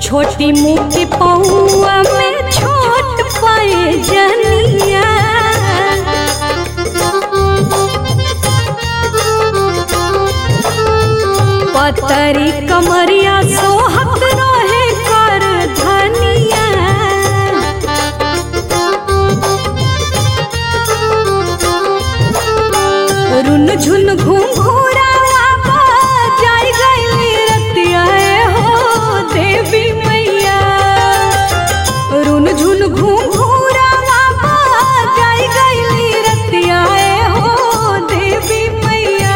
छोटी मुँह के पौआ में छोट पाए जनिया पतरी कमरिया सोहत रहे कर धनिया रुन झुन घूम घूरावा जाय गईली रतिया हो देवी मैया रुन झुन घूम घूरावा जाय गईली रतिया हो देवी मैया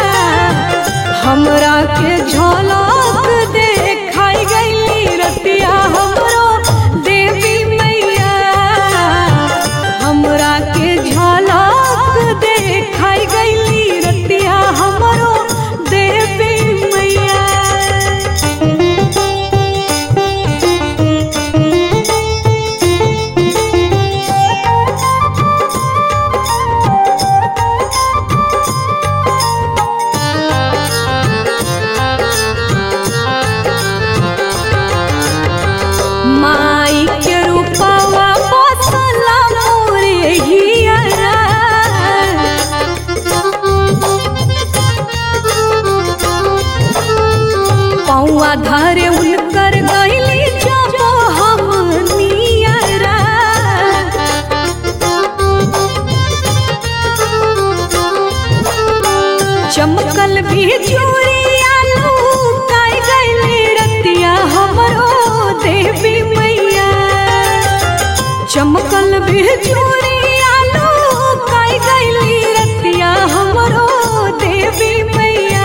हमरा के झलक देखाई गईली रतिया हमरो देवी मैया हमरा के झलक देखाई गईली रतिया हमरो देवी मैया माई के रूपवा बसला मोरे हियरा पौआ धरे उनकर गईली जब हम नियरा चमकल भी चूड़िया लूकाई गईली रतिया हमरो देवी मैया चमकल भी चूड़िया लूकाई गईली रतिया हमरो देवी मैया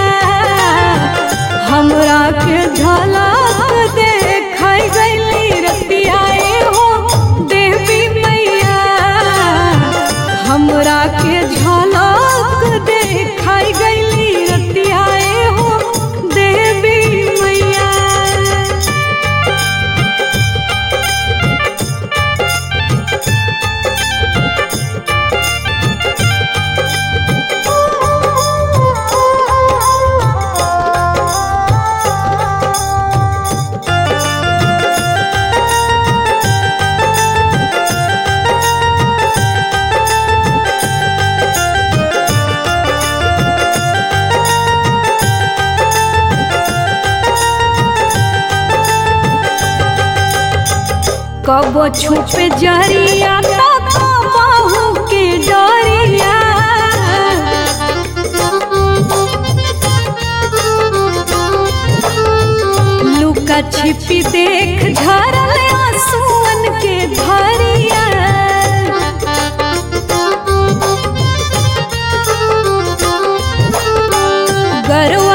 हमरा के झलक देखाई गईली रतिया ए हो देवी मैया हमरा के झलक देखाई गईली रतिया ए हो देवी मैया कब छुपे जरिया तो कबहू के डरिया लुका छिपी देख झरल आंसुअन के धरिया गरवा